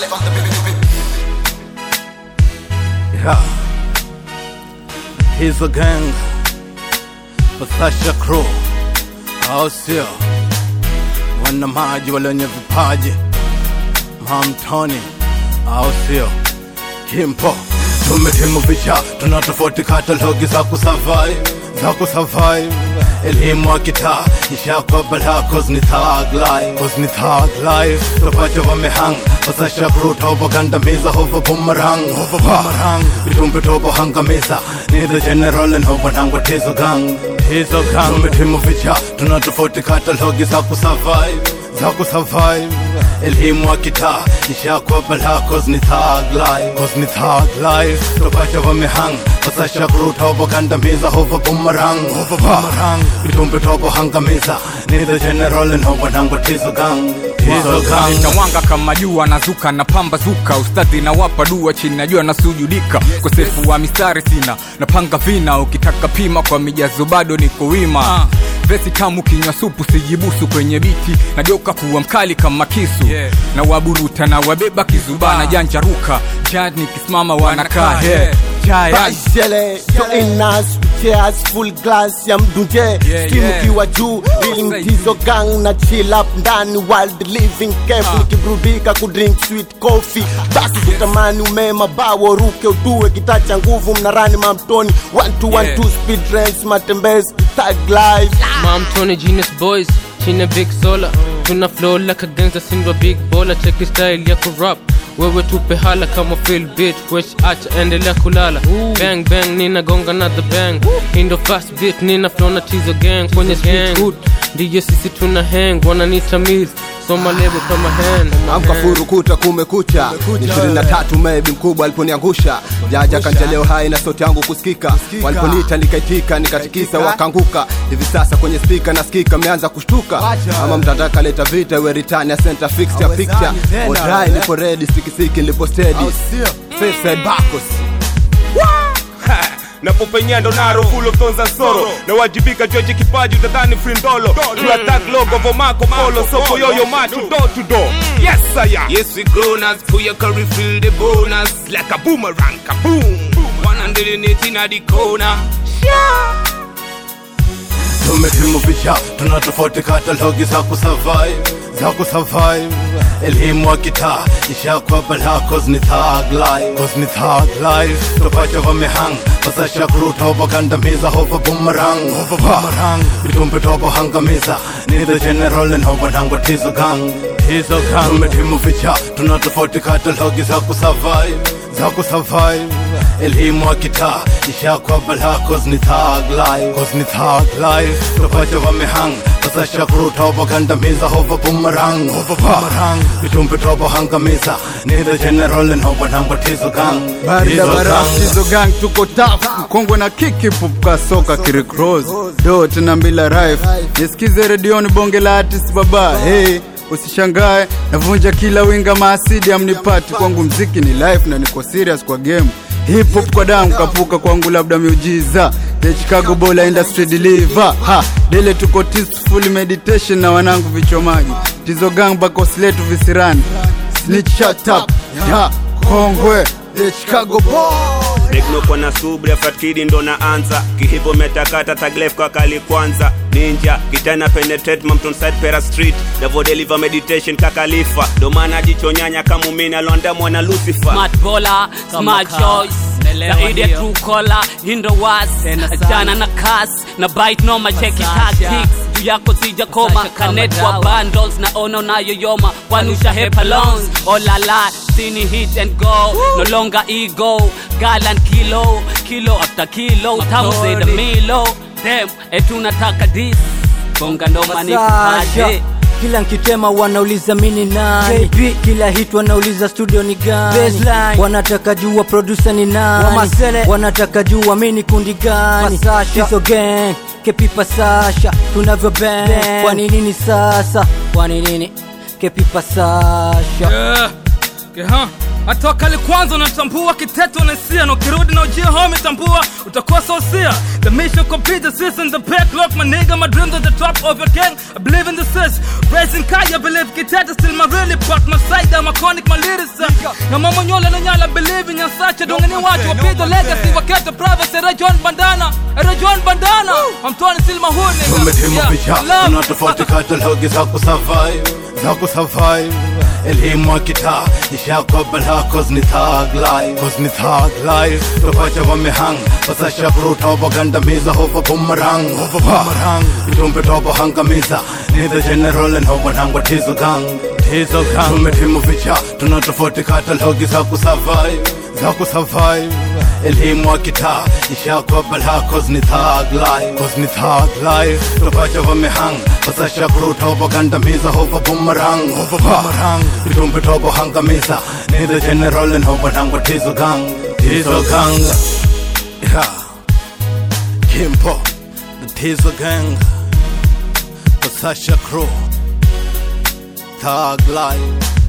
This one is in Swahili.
Yeah. He's a gang. Pasasha crew. Au sio? Wana maji wale wenye vipaji. Mamtoni. Au sio? Kimpo. Tumetimu vicha, tuna tofauti katalogi za kusurvive, za kusurvive. Elimu wa kitaa, ishakwa balaa cause ni thug life, cause ni thug life. Topache wamehang, pasasha crew tobagandamiza hovo boomerang, hovo boomerang. Vitumbi tobo hangamiza, ni the general and hovo nangwa tizo gang, tizo gang. Tumetimu vicha, tuna tofauti katalogi za kusurvive, za kusurvive. Elimu wa kitaa, ishakwa balaa cause ni thug life, cause ni thug life. Topache wamehang, pasasha crew tobagandamiza hovo boomerang, hovo boomerang. Vitumbi tobo hangamiza, ni the general and hovo nangwa tizo gang, tizo gang. Nitawanga kama jua nazuka na pamba zuka ustadhi na wapa dua chini najua nasujudika kosefu wa mistari sina napanga vina ukitaka pima kwa mijazo bado niko wima vesi tamu kinywa supu sijibusu kwenye biti nageuka kuwa mkali kama kisu Yeah. na waburuta na wabeba kizuba na janja ruka jad nikisimama wanakaa yeah. Jaya. Bashele, so inas, cheers, full glass ya mdunje Yeah, Stimu yeah. kiwa juu, ili mtizo gang na chill up ndani wild living careful Nikiburudika kudrink sweet coffee Basi kutamani umema bawo ruke utue kitacha nguvu mnarani mamtoni One to one Yeah. two speed race matembezi tag life Mom Tony Genius Boys chini Big Sola tuna flow like a gangster sindwa big baller cheki style ya kurap wewe tupe hala kama feel beat which acha endelea kulala bang bang nina gonga na the bang indo fast beat nina flow na tizo gang kwenye street hood ndiyo sisi tuna hang wananita mills soma lebo kama hand amka furu kuta kumekucha ni ishirini na tatu maybe mkubwa aliponiangusha jaja kanja leo hai na sauti yangu kusikika waliponiita nikaitika nikatikisa wakanguka hivi sasa kwenye spika nasikika mmeanza kushtuka ama mtataka leta vita iwe return ya center fix ya picture odrai nipo ready sikisiki nilipo steady safe side bakos napopenya ndo naro full of thorns and sorrow nawajibika joji kipaji utadhani frindolo to attack logo vomako polo soko yoyo macho door to door yes I am yes we grown us for your curry feel the bonus like a boomerang kaboom 180 na the corner Tumetimu vicha, tuna tofauti katalogi za kusurvive, za kusurvive. Elimu wa kitaa, ishakwa balaa cause ni thug life, cause ni thug life. Topache wamehang, pasasha crew tobo gandamiza hovo boomerang, hovo boomerang. Vitumbi tobo hangamiza, ni the general and hovo nangwa tizo gang, tizo gang. Tumetimu vicha, tuna tofauti katalogi za kusurvive, za kusurvive. Elimu wa kitaa, ishakwa balaa cause ni thug life, cause ni thug life. Topache wamehang, pasasha crew tobo gandamiza hovo boomerang, hovo boomerang. Vitumbi tobo hangamiza, ni the general and hovo nangwa tizo gang, Barida tizo gang. barafu hizo gang tuko tafu mkongwe na kiki pupuka soka kirikros do tena mbila rife nisikize redioni bonge la artist baba hey usishangae navunja kila winga maasidi amnipati kwangu mziki ni life na niko serious kwa game hip hop kwa damu kapuka kwangu labda miujiza the chicago bola industry deliver ha dele tuko peaceful meditation na wanangu vichomaji tizo gang bakos letu visirani snitch shut up ya kongwe the chicago boy Tekno na subra fatkidi ndo naanza kihipo metakata taglef kwa kali kwanza ninja kitana penetrate Mompton side pera street Devo deliver meditation kakalifa ndo maana jichonyanya kama mimi alonda mwana Lucifer smart bowler, smart choice zaidi ya true caller, hindo was jana na kas na bite noma cheki tactics juu yako sija koma kanet kwa bundles na ono nayoyoma kwanusha hepa loans oh la la sini hit and go no longer ego galan kilo kilo after kilo tamu zaidi milo dem etunataka dis bonga ndo manikupaje kila nkitema wanauliza mini nani JP, kila hit wanauliza studio ni gani Baseline. wanataka jua producer ni nani Wamasele. wanataka jua mini kundi gani Tizo gang kepipa sasha tunavyo bang kwa nini ni sasa kwa nini kepipa sasha Yeah. Yeah. Hatua kali kwanza unatambua kiteto na hisia na ukirudi na ujia home tambua utakuwa sosia The mission complete the season the backlog my nigga my dreams at the top of your gang I believe in the sis Raising Kai I believe kiteto still my really part my side I'm a chronic my lyrics uh, na mama nyola na nyala believing in such a dongeni watu wapita legacy wakete privacy era John Bandana era John Bandana I'm Tony Silma Hood nigga tumetimu Yeah, picha love. tuna tofauti katalogi za kusurvive za kusurvive elimu ya kitaa ishakobala cause ni thug life cause ni thug life topacha wamehang pasasha bruta wabagandamiza hova bumerang hova bumerang itumbe tobo hangamiza ni the general and hobo nangwa tizo gang tizo gang tumetimu picha tuna tofauti katalogi za kusurvive za kusurvive elimu ya kitaa ishakobala cause ni thug life cause ni thug life topacha wamehang pasasha bruta wabagandamiza hova bumerang hova bumerang itumbe tobo hangamiza ni the general and hobo nangwa tizo gang tizo gang yeah kimpo the tizo gang pasasha crew thug life